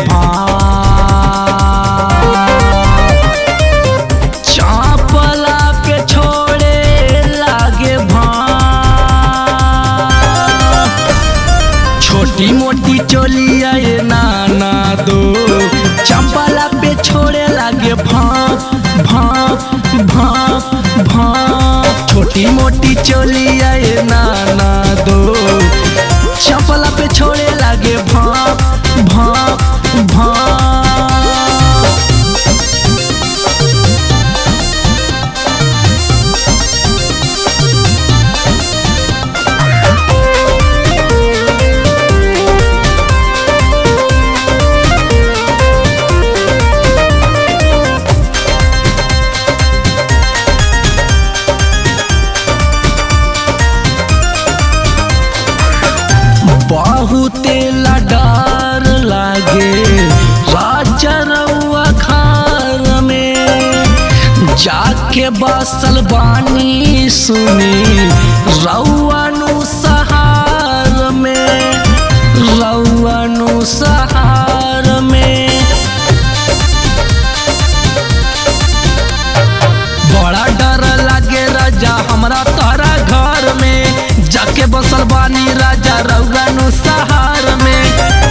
भाव चापला पे छोड़े लागे भाव छोटी मोटी चोलिया ये नाना दो चंपला पे छोड़े लागे भाप भाप भाप भाप छोटी मोटी चोलिया ये नाना दो चंपला पे छोड़े लागे भाप भाप भाप बहुते लडार लागे राजा रउआ खार में जाके बसल बानी सुनी रउआ नु सहार में रउआ नु सहार में बड़ा डर लागे राजा हमरा तारा घर में जाके बसल बानी राजा रउगानु सहार में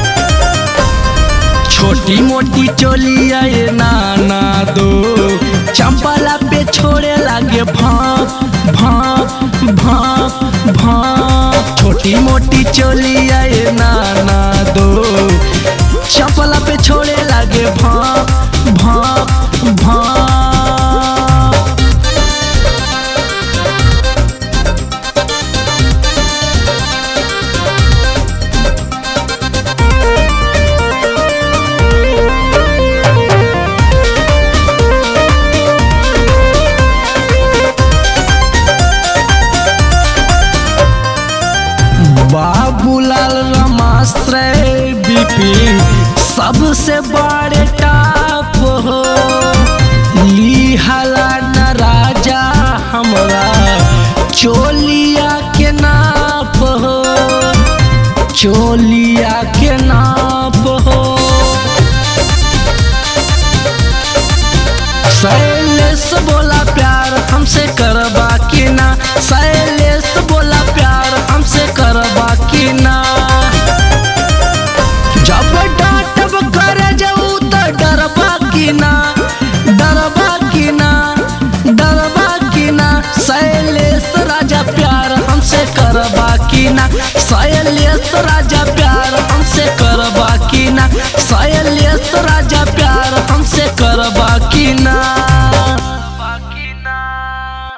छोटी मोटी चोलिया ये नाना दो चंपला पे छोड़े लागे भाप भाप भाप भाप छोटी मोटी चोलिया ये नाना दो चंपला पे छोड़े लागे भाप भाप भाप बाबूलाल रमाश्रय बिपिन सबसे बड़े टाप हो लिहाला न राजा हमरा चोलिया के नाप हो चोलिया के नाप हो शैलेश बोला प्यार हमसे करबा की ना शैलेश बोला प्यार हमसे करबा की ना जब डांटब कर जाऊ तो डरबा की ना डरबा की ना डरबा की ना शैलेश राजा प्यार हमसे करबा की ना शैलेश